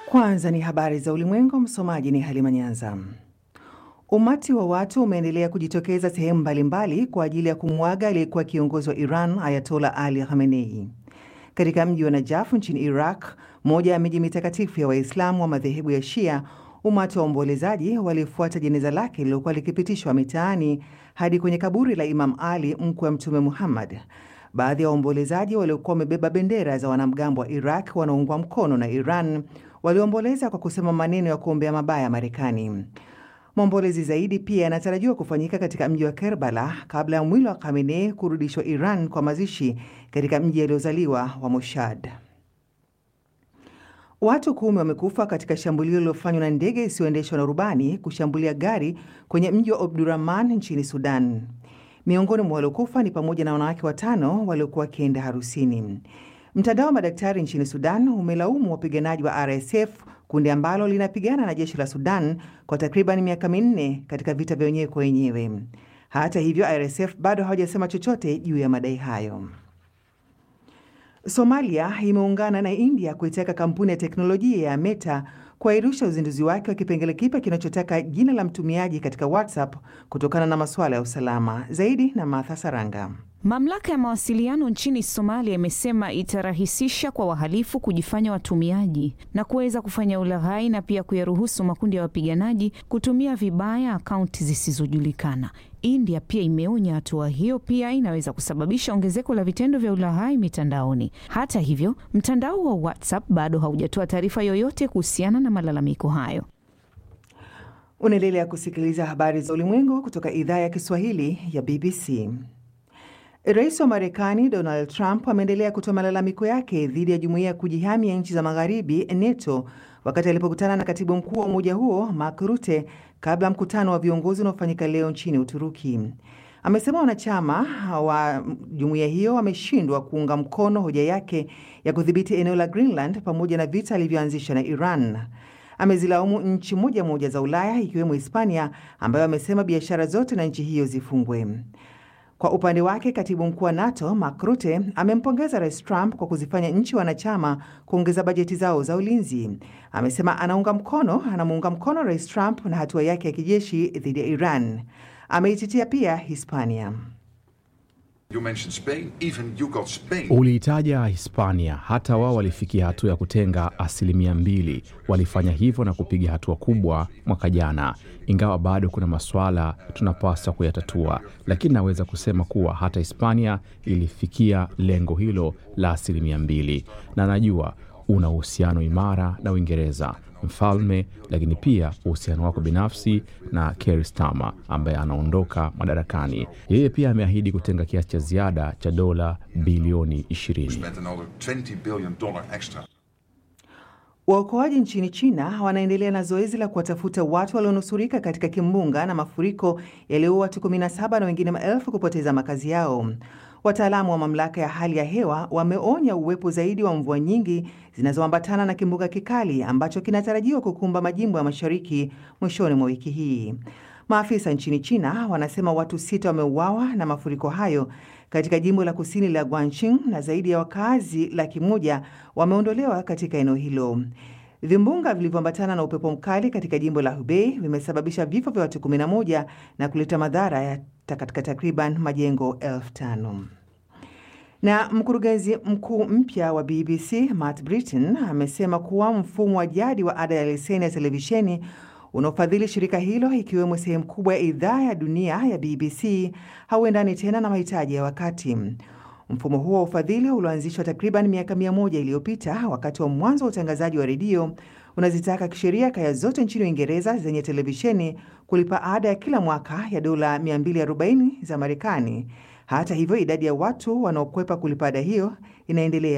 Kwanza ni habari za ulimwengu. Msomaji ni Halima Nyanza. Umati wa watu umeendelea kujitokeza sehemu mbalimbali kwa ajili ya kumwaga aliyekuwa kiongozi wa Iran Ayatola Ali Khamenei katika mji wa Najaf nchini Iraq, moja ya miji mitakatifu ya Waislamu wa madhehebu ya Shia. Umati wa waombolezaji walifuata jeneza lake lililokuwa likipitishwa mitaani hadi kwenye kaburi la Imam Ali, mkwe wa Mtume Muhammad. Baadhi ya waombolezaji waliokuwa wamebeba bendera za wanamgambo wa Iraq wanaoungwa mkono na Iran waliomboleza kwa kusema maneno ya kuombea mabaya Marekani. Maombolezi zaidi pia yanatarajiwa kufanyika katika mji wa Kerbala kabla ya mwili wa Khamenei kurudishwa Iran kwa mazishi katika mji aliozaliwa wa Moshad. Watu kumi wamekufa katika shambulio lililofanywa na ndege isiyoendeshwa na rubani kushambulia gari kwenye mji wa Omdurman nchini Sudan. Miongoni mwa waliokufa ni pamoja na wanawake watano waliokuwa wakienda harusini. Mtandao wa madaktari nchini Sudan umelaumu wapiganaji wa RSF, kundi ambalo linapigana na jeshi la Sudan kwa takriban miaka minne katika vita vya wenyewe kwa wenyewe. Hata hivyo, RSF bado hawajasema chochote juu ya madai hayo. Somalia imeungana na India kuitaka kampuni ya teknolojia ya Meta kuahirisha uzinduzi wake wa kipengele kipya kinachotaka jina la mtumiaji katika WhatsApp kutokana na masuala ya usalama. Zaidi na Martha Saranga. Mamlaka ya mawasiliano nchini Somalia imesema itarahisisha kwa wahalifu kujifanya watumiaji na kuweza kufanya ulaghai na pia kuyaruhusu makundi ya wapiganaji kutumia vibaya akaunti zisizojulikana. India pia imeonya hatua hiyo pia inaweza kusababisha ongezeko la vitendo vya ulaghai mitandaoni. Hata hivyo, mtandao wa WhatsApp bado haujatoa taarifa yoyote kuhusiana na malalamiko hayo. Unaendelea kusikiliza habari za ulimwengu kutoka idhaa ya Kiswahili ya BBC. Rais wa Marekani Donald Trump ameendelea kutoa malalamiko yake dhidi ya jumuiya ya kujihami ya nchi za magharibi NATO wakati alipokutana na katibu mkuu wa umoja huo Mark Rutte kabla mkutano wa viongozi unaofanyika leo nchini Uturuki. Amesema wanachama wa jumuiya hiyo wameshindwa kuunga mkono hoja yake ya kudhibiti eneo la Greenland pamoja na vita alivyoanzisha na Iran. Amezilaumu nchi moja moja za Ulaya ikiwemo Hispania ambayo amesema biashara zote na nchi hiyo zifungwe. Kwa upande wake katibu mkuu wa NATO Mark Rutte amempongeza rais Trump kwa kuzifanya nchi wanachama kuongeza bajeti zao za ulinzi. Amesema anaunga mkono anamuunga mkono rais Trump na hatua yake ya kijeshi dhidi ya Iran. Ameitetea pia Hispania. Uliitaja Hispania, hata wao walifikia hatua ya kutenga asilimia mbili. Walifanya hivyo na kupiga hatua kubwa mwaka jana, ingawa bado kuna masuala tunapaswa kuyatatua, lakini naweza kusema kuwa hata Hispania ilifikia lengo hilo la asilimia mbili, na najua una uhusiano imara na Uingereza mfalme, lakini pia uhusiano wako binafsi na Keir Starmer ambaye anaondoka madarakani. Yeye pia ameahidi kutenga kiasi cha ziada cha dola bilioni 20. Waokoaji nchini China wanaendelea na zoezi la kuwatafuta watu walionusurika katika kimbunga na mafuriko yaliyoua watu 17 na wengine maelfu kupoteza makazi yao. Wataalamu wa mamlaka ya hali ya hewa wameonya uwepo zaidi wa mvua nyingi zinazoambatana na kimbunga kikali ambacho kinatarajiwa kukumba majimbo ya mashariki mwishoni mwa wiki hii. Maafisa nchini China wanasema watu sita wameuawa na mafuriko hayo katika jimbo la kusini la Guangxi na zaidi ya wakazi laki moja wameondolewa katika eneo hilo. Vimbunga vilivyoambatana na upepo mkali katika jimbo la Hubei vimesababisha vifo vya watu 11 na kuleta madhara ya katika takriban majengo elfu tano. Na mkurugenzi mkuu mpya wa BBC Matt Britton amesema kuwa mfumo wa jadi wa ada ya leseni ya televisheni unaofadhili shirika hilo ikiwemo sehemu kubwa ya idhaa ya dunia ya BBC hauendani tena na mahitaji ya wakati. Mfumo huo wa ufadhili ulioanzishwa takriban miaka mia moja iliyopita wakati wa mwanzo wa utangazaji wa redio unazitaka kisheria kaya zote nchini Uingereza zenye televisheni kulipa ada ya kila mwaka ya dola 240 za Marekani. Hata hivyo, idadi ya watu wanaokwepa kulipa ada hiyo inaendelea